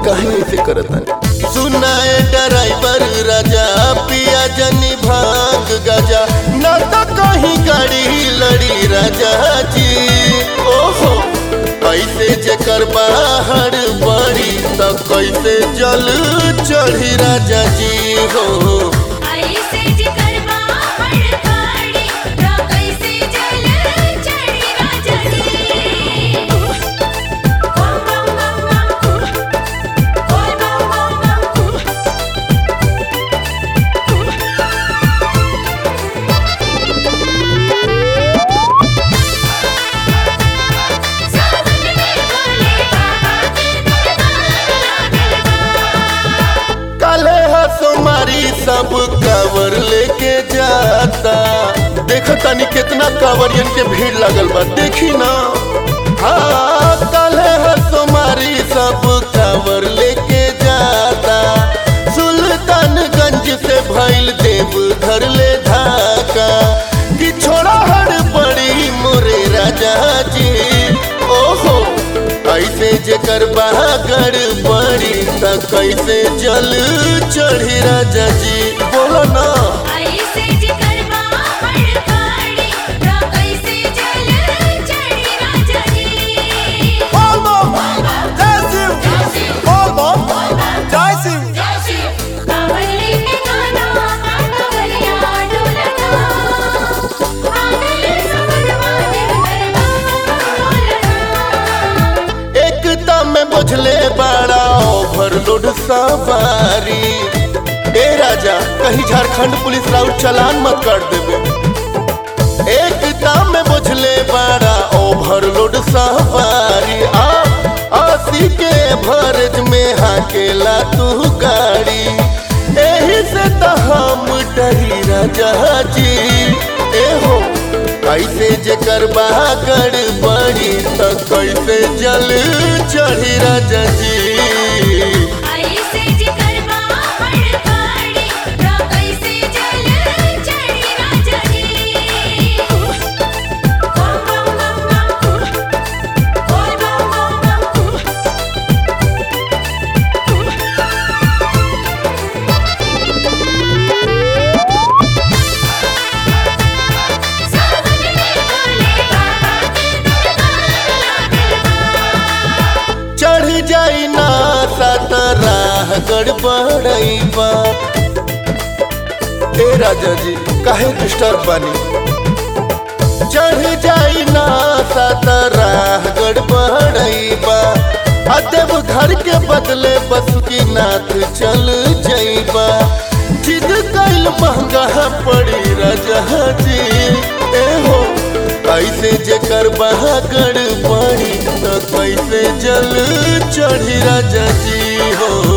काहे ऐसे करता सुनाए ड्राइवर राजा पिया जनी भाग गजा ना तो कहीं गाड़ी लड़ी राजा जी ओहो कैसे जेकर बाहर बड़ी तो कैसे जल चढ़ी राजा जी हो ऐसे जिकर बाहर काड़ी रा कैसे जल चढ़ी राजा जी बम बम बम बम बोल बम बम बम सावन में भोले बाबा के दरबार लागल बा काले हसुमारी सब कावर लेके जाता देखो तनी कितना कावरियन के भीड़ लगल बा देखी ना हाँ काले हसुमारी सब कावर लेके जाता सुल्तानगंज से भइल देव धर ले धाका कि छोड़ा हड़ बड़ी मोरे राजा जी ओहो ऐसे जेकर बहागर बड़ी त कैसे जल चढ़ी राजा जी बोलो ना ऐसे जिकर बाहर काड़ी रा कैसे जल चढ़ी राजा जी कावली में गाना कावलिया डोलना आगले समनवा देव दरबार एकता में बुझले बड़ा ओवरलोड सवारी ए राजा कहीं झारखंड पुलिस राउट चलान मत कर देवे एकता में बुझले बड़ा ओवरलोड सवारी आ आसी के भरज में हाकेला तू गाड़ी एही से तो हम डरी राजा जी ए हो कैसे जेकर बागड़ बड़ी तो कैसे जल चढ़ी राजा जी ऐसे जिकर बाहर काड़ी रा कैसे जल चढ़ी राजा जी बम बम बम बम बोल बम बम बम सावन में भोले बाबा के दरबार लागल बा चढ़ जाई ना सात राह गड़बड़ई बा ए राजा जी काहे डिस्टर्ब बानी चढ़ जाई ना सात राह गड़बड़ई बा अदेव घर के बदले बसुकी नाथ चल जाइबा जिद कैल महंगा पड़ी राजा जी ए हो कैसे जेकर बहागड़ पड़ी तो कैसे जल चढ़ी राजा जी हो